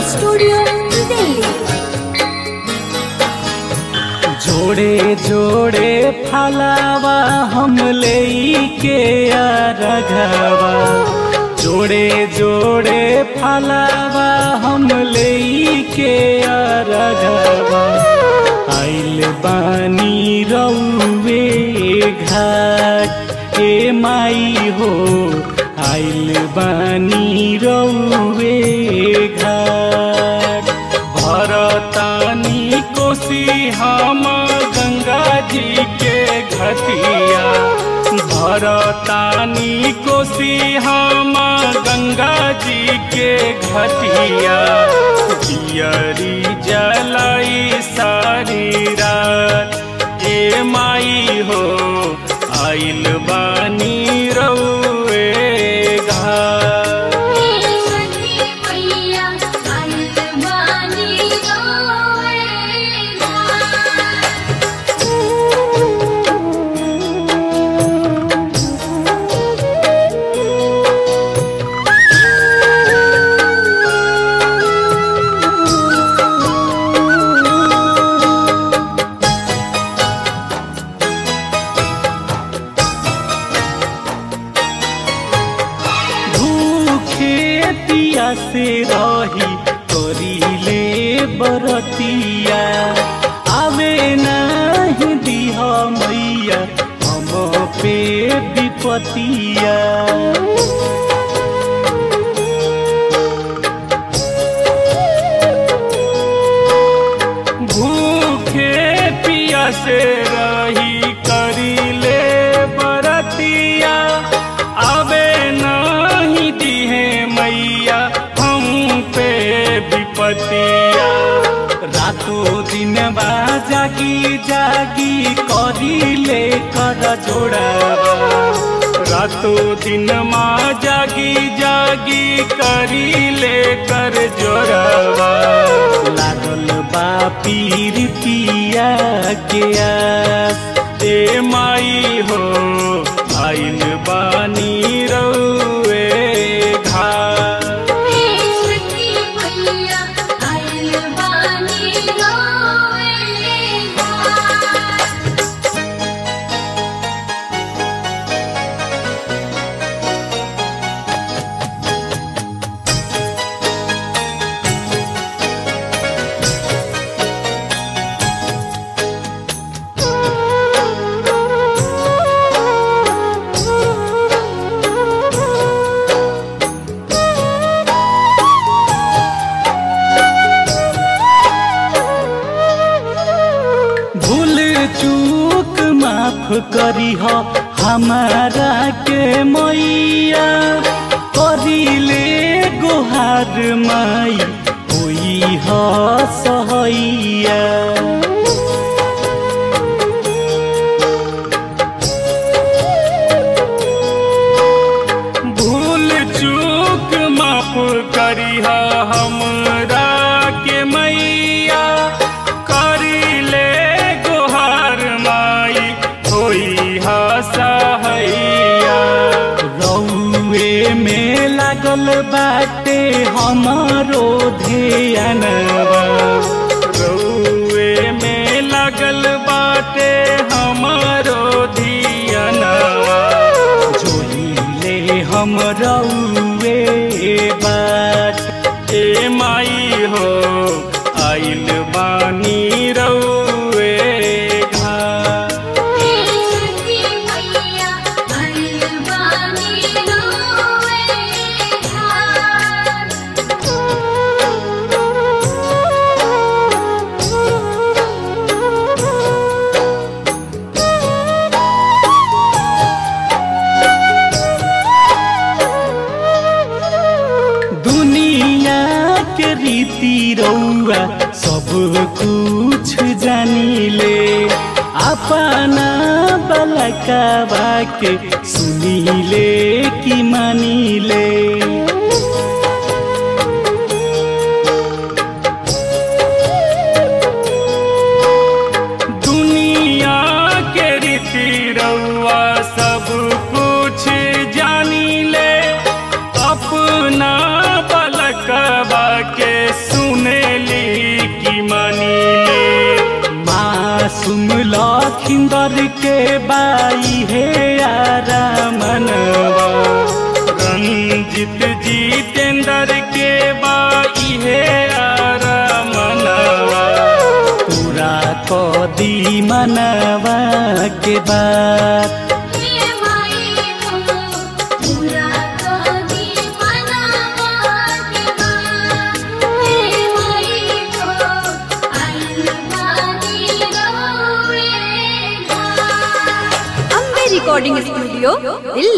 Studio Delhi. जोड़े जोड़े फलावा हम के रघवा जोड़े जोड़े फलावा हम के रघवा आइल बानी रउवे घाट ए माई हो आइल बानी रउवे घाट भरतानी कोसी हम गंगा जी के घटिया भरतानी कोसी हम गंगा जी के घटिया पियरी जलाई सारी रात ए माई हो आइल बानी रउए घाट सखी मैया आइल बानी भूखे पिया से रही करीले बरतिया आवे नहीं दिह मैया हम पे विपतिया भूखे पिया से रही करीले बरतिया आवे नहीं दिहे मैया हम पे विपतिया रातों दिन बा जागी जागी करीले कर जोड़ावा रातों दिन माँ जागी जागी करी ले कर जोड़वा लागल बा पीर पिया के आस ए माई हो आइल बानी रउए घाट सखी मैया आइल बानी भूल चूक माफ करी हो हमारा के मैया करीले गोहार माई कोई हो सहैया भूल चूक माफ करिहा हमरा के मैया करी ले गोहार माई होई हा सहैया रउए में लागल बाटे हमारो ध्यानवा रउए में लागल बाटे हमारो धियानवा जोहिले हम रउए बात ए माई हो आइल बानी रउए घाट सखी मैया आइल बानी दुनिया के रीति रउआ सब कुछ जानिले अपना बलकावा के सुनिले कि मानिले दुनिया के रीति रउआ सब कुछ जानी ले अपना बलकबा के सुन मनवा के बात हे माई हो पूरा कदी मनवा के बात हे माई हो आइल बानी रउए घाट अम्बे रिकॉर्डिंग स्टूडियो दिल्ली